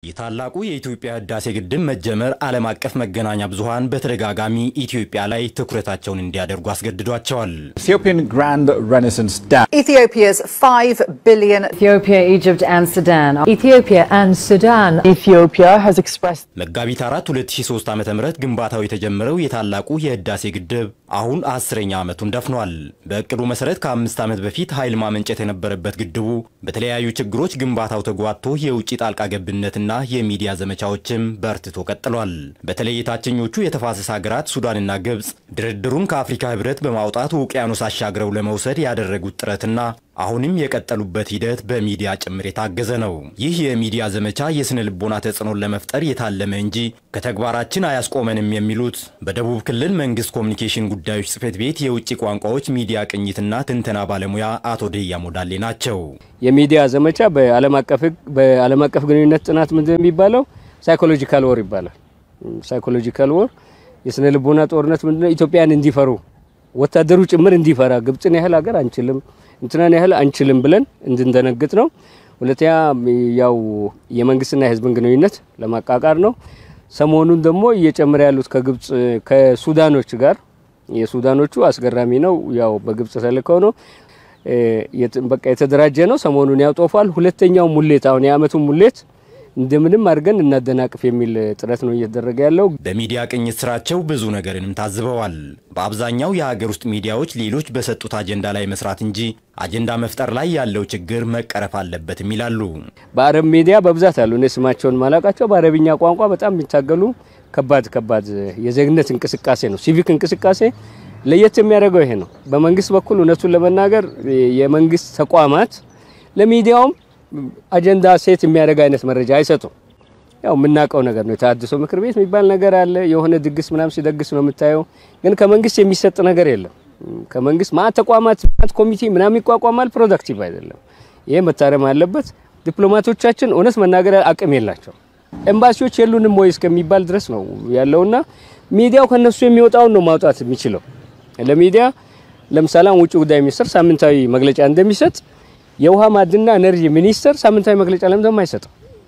የታላቁ የኢትዮጵያ ህዳሴ ግድብ መጀመር ዓለም አቀፍ መገናኛ ብዙሃን በተደጋጋሚ ኢትዮጵያ ላይ ትኩረታቸውን እንዲያደርጉ አስገድዷቸዋል። Ethiopian Grand Renaissance Dam. Ethiopia's 5 billion Ethiopia, Egypt, and Sudan. Ethiopia and Sudan. Ethiopia has expressed መጋቢት 4 2003 ዓ ም ግንባታው የተጀመረው የታላቁ የህዳሴ ግድብ አሁን አስረኛ ዓመቱን ደፍኗል። በእቅዱ መሰረት ከአምስት ዓመት በፊት ኃይል ማመንጨት የነበረበት ግድቡ በተለያዩ ችግሮች ግንባታው ተጓቶ የውጭ ጣልቃ ገብነትና የሚዲያ ዘመቻዎችም በርትቶ ቀጥሏል። በተለይ የታችኞቹ የተፋሰስ ሀገራት ሱዳንና ግብፅ ድርድሩን ከአፍሪካ ህብረት በማውጣት ውቅያኖስ አሻግረው ለመውሰድ ያደረጉት ጥረትና አሁንም የቀጠሉበት ሂደት በሚዲያ ጭምር የታገዘ ነው። ይህ የሚዲያ ዘመቻ የስነ ልቦና ተጽዕኖን ለመፍጠር የታለመ እንጂ ከተግባራችን አያስቆመንም የሚሉት በደቡብ ክልል መንግስት ኮሚኒኬሽን ጉዳዮች ጽህፈት ቤት የውጭ ቋንቋዎች ሚዲያ ቅኝትና ትንተና ባለሙያ አቶ ደያ ሞዳሌ ናቸው። የሚዲያ ዘመቻ በዓለም አቀፍ ህግ በዓለም አቀፍ ግንኙነት ጥናት ምንድን የሚባለው ሳይኮሎጂካል ወር ይባላል። ሳይኮሎጂካል ወር የስነ ልቦና ጦርነት ምንድነው? ኢትዮጵያን እንዲፈሩ ወታደሩ ጭምር እንዲፈራ ግብፅን ያህል ሀገር አንችልም እንትናን ያህል አንችልም ብለን እንድንደነግጥ ነው። ሁለተኛ ያው የመንግስትና የህዝብን ግንኙነት ለማቃቃር ነው። ሰሞኑን ደግሞ እየጨመረ ያሉት ከግብፅ ከሱዳኖች ጋር የሱዳኖቹ አስገራሚ ነው። ያው በግብፅ ተልከው ነው በቃ የተደራጀ ነው። ሰሞኑን ያውጦፋል። ሁለተኛው ሙሌት አሁን የአመቱ ሙሌት እንደምንም አድርገን እናደናቅፍ የሚል ጥረት ነው እየተደረገ ያለው። በሚዲያ ቅኝት ስራቸው ብዙ ነገርንም ታዝበዋል። በአብዛኛው የሀገር ውስጥ ሚዲያዎች ሌሎች በሰጡት አጀንዳ ላይ መስራት እንጂ አጀንዳ መፍጠር ላይ ያለው ችግር መቀረፍ አለበትም ይላሉ። በአረብ ሚዲያ በብዛት አሉ። እኔ ስማቸውን ማላቃቸው በአረብኛ ቋንቋ በጣም የሚታገሉ ከባድ ከባድ የዜግነት እንቅስቃሴ ነው፣ ሲቪክ እንቅስቃሴ ለየት የሚያደርገው ይሄ ነው። በመንግስት በኩል እውነቱን ለመናገር የመንግስት ተቋማት ለሚዲያውም አጀንዳ ሴት የሚያደርግ አይነት መረጃ አይሰጡም። ያው የምናውቀው ነገር ነው። የተሃድሶ ምክር ቤት የሚባል ነገር አለ። የሆነ ድግስ ምናምን ሲደግስ ነው የምታየው። ግን ከመንግስት የሚሰጥ ነገር የለም። ከመንግስት ማት ተቋማት ማት ኮሚቴ ምናምን ይቋቋማል። ፕሮዳክቲቭ አይደለም። ይሄ መታረም አለበት። ዲፕሎማቶቻችን እውነት መናገር አቅም የላቸው። ኤምባሲዎች የሉንም ወይ እስከሚባል ድረስ ነው ያለውና ሚዲያው ከነሱ የሚወጣውን ነው ማውጣት የሚችለው። ለሚዲያ ለምሳሌ ውጭ ጉዳይ ሚኒስትር ሳምንታዊ መግለጫ እንደሚሰጥ የውሃ ማዕድንና ኤነርጂ ሚኒስቴር ሳምንታዊ መግለጫ ለምን ደግሞ አይሰጥም?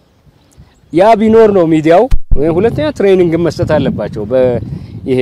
ያ ቢኖር ነው ሚዲያው። ሁለተኛ ትሬኒንግ መስጠት አለባቸው። በይሄ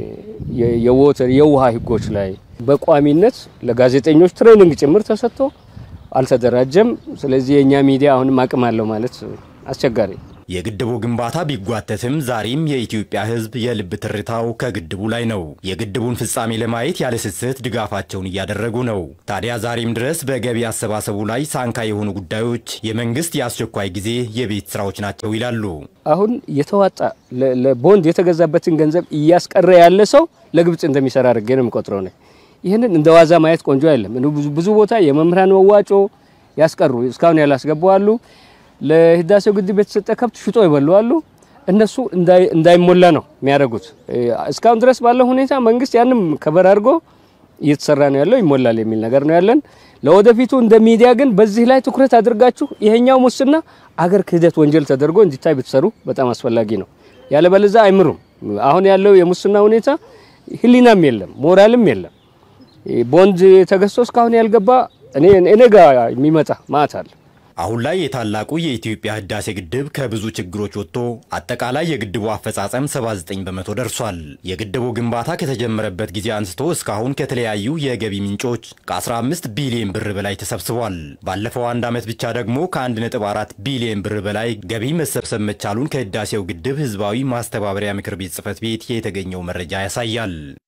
የወተር የውሃ ህጎች ላይ በቋሚነት ለጋዜጠኞች ትሬኒንግ ጭምር ተሰጥቶ አልተደራጀም። ስለዚህ የእኛ ሚዲያ አሁንም አቅም አለው ማለት አስቸጋሪ የግድቡ ግንባታ ቢጓተትም ዛሬም የኢትዮጵያ ሕዝብ የልብ ትርታው ከግድቡ ላይ ነው። የግድቡን ፍጻሜ ለማየት ያለ ስስት ድጋፋቸውን እያደረጉ ነው። ታዲያ ዛሬም ድረስ በገቢ አሰባሰቡ ላይ ሳንካ የሆኑ ጉዳዮች የመንግስት የአስቸኳይ ጊዜ የቤት ስራዎች ናቸው ይላሉ። አሁን የተዋጣ ለቦንድ የተገዛበትን ገንዘብ እያስቀረ ያለ ሰው ለግብጽ እንደሚሰራ አድርጌ ነው የምቆጥረው ነው። ይህንን እንደ ዋዛ ማየት ቆንጆ አይደለም። ብዙ ቦታ የመምህራን መዋጮ ያስቀሩ እስካሁን ያላስገቡ አሉ። ለህዳሴው ግድብ የተሰጠ ከብት ሽጦ ይበሉ አሉ። እነሱ እንዳይሞላ ነው የሚያደርጉት። እስካሁን ድረስ ባለው ሁኔታ መንግስት ያንም ከበር አድርጎ እየተሰራ ነው ያለው፣ ይሞላል የሚል ነገር ነው ያለን። ለወደፊቱ እንደ ሚዲያ ግን በዚህ ላይ ትኩረት አድርጋችሁ ይሄኛው ሙስና አገር ክህደት ወንጀል ተደርጎ እንዲታይ ብትሰሩ በጣም አስፈላጊ ነው። ያለበለዛ አይምሩም። አሁን ያለው የሙስና ሁኔታ ህሊናም የለም ሞራልም የለም። ቦንድ ተገዝቶ እስካሁን ያልገባ እኔ እኔ ጋር የሚመጣ ማት አለ። አሁን ላይ የታላቁ የኢትዮጵያ ህዳሴ ግድብ ከብዙ ችግሮች ወጥቶ አጠቃላይ የግድቡ አፈጻጸም 79 በመቶ ደርሷል። የግድቡ ግንባታ ከተጀመረበት ጊዜ አንስቶ እስካሁን ከተለያዩ የገቢ ምንጮች ከ15 ቢሊዮን ብር በላይ ተሰብስቧል። ባለፈው አንድ ዓመት ብቻ ደግሞ ከ1.4 ቢሊዮን ብር በላይ ገቢ መሰብሰብ መቻሉን ከህዳሴው ግድብ ህዝባዊ ማስተባበሪያ ምክር ቤት ጽህፈት ቤት የተገኘው መረጃ ያሳያል።